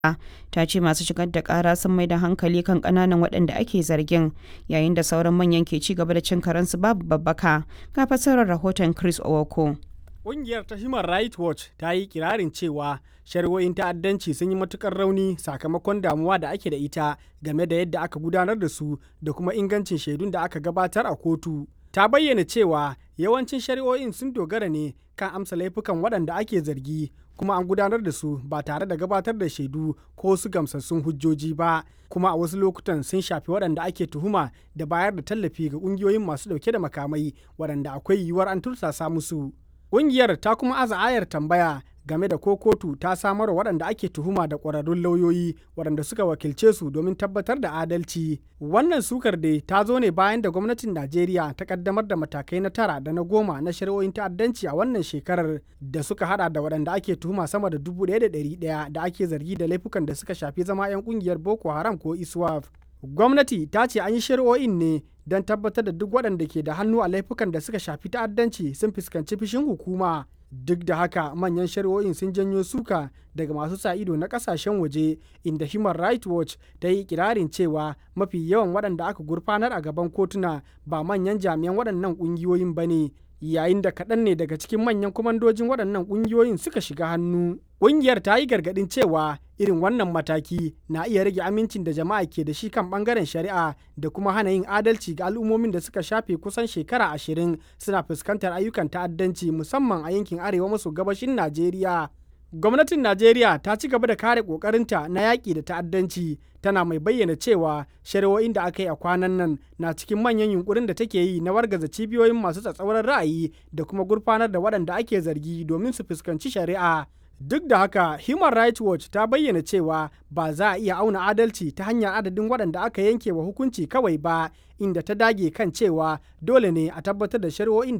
ta ce masu shigar da kara sun mai da hankali kan kananan waɗanda ake zargin yayin da sauran manyan ke ci gaba da cin karensu babu babbaka ga fassarar rahoton chris owoko Ƙungiyar ta Human Rights Watch ta yi kirarin cewa shari'o'in ta'addanci sun yi matukar rauni sakamakon damuwa da ake da ita game da yadda aka gudanar da su da kuma ingancin shaidun da aka gabatar a kotu. Ta bayyana cewa yawancin shari'o'in sun dogara ne kan amsa laifukan waɗanda ake zargi kuma an gudanar da su ba tare da gabatar da shaidu ko su gamsassun hujjoji ba kuma a wasu lokutan sun shafi waɗanda ake tuhuma da bayar da tallafi ga ƙungiyoyin masu ɗauke da makamai waɗanda akwai yiwuwar an tursasa musu. Ƙungiyar ta kuma aza ayar tambaya game da ko kotu ta samar wa waɗanda ake tuhuma da ƙwararrun lauyoyi waɗanda suka wakilce su domin tabbatar da adalci. Wannan sukar dai ta zo ne bayan da gwamnatin Najeriya ta kaddamar da matakai na tara da na goma na shari'o'in ta'addanci a wannan shekarar da suka hada da waɗanda ake tuhuma sama da dubu ɗaya da ɗari ɗaya da ake zargi da laifukan da suka shafi zama 'yan ƙungiyar Boko Haram ko ISWAF. Gwamnati ta ce an yi shari'o'in ne don tabbatar da duk waɗanda ke da hannu a laifukan da suka shafi ta'addanci sun fuskanci fishin hukuma duk da haka manyan shari'o'in sun janyo suka daga masu sa ido na kasashen waje inda human rights watch ta yi kirarin cewa mafi yawan waɗanda aka gurfanar a gaban kotuna ba manyan jami'an waɗannan ƙungiyoyin ba ne yayin da kaɗan ne daga cikin manyan kwamandojin waɗannan ƙungiyoyin suka shiga hannu ƙungiyar ta yi gargaɗin cewa irin wannan mataki na iya rage amincin da jama'a ke da shi kan ɓangaren shari'a da kuma hana yin adalci ga al'ummomin da suka shafe kusan shekara ashirin suna fuskantar ayyukan ta'addanci musamman a yankin arewa maso gabashin najeriya gwamnatin najeriya ta ci gaba da kare ƙoƙarinta na yaƙi da ta'addanci tana mai bayyana cewa shari'o'in da aka yi a kwanan nan na cikin manyan yunkurin da take yi na wargaza cibiyoyin masu tsatsauran ra'ayi da kuma gurfanar da waɗanda ake zargi domin su fuskanci shari'a duk da haka human rights watch ta bayyana cewa ba za a iya auna adalci ta hanyar adadin waɗanda aka yanke wa hukunci kawai ba inda ta dage kan cewa dole ne a tabbatar da shari'o'in da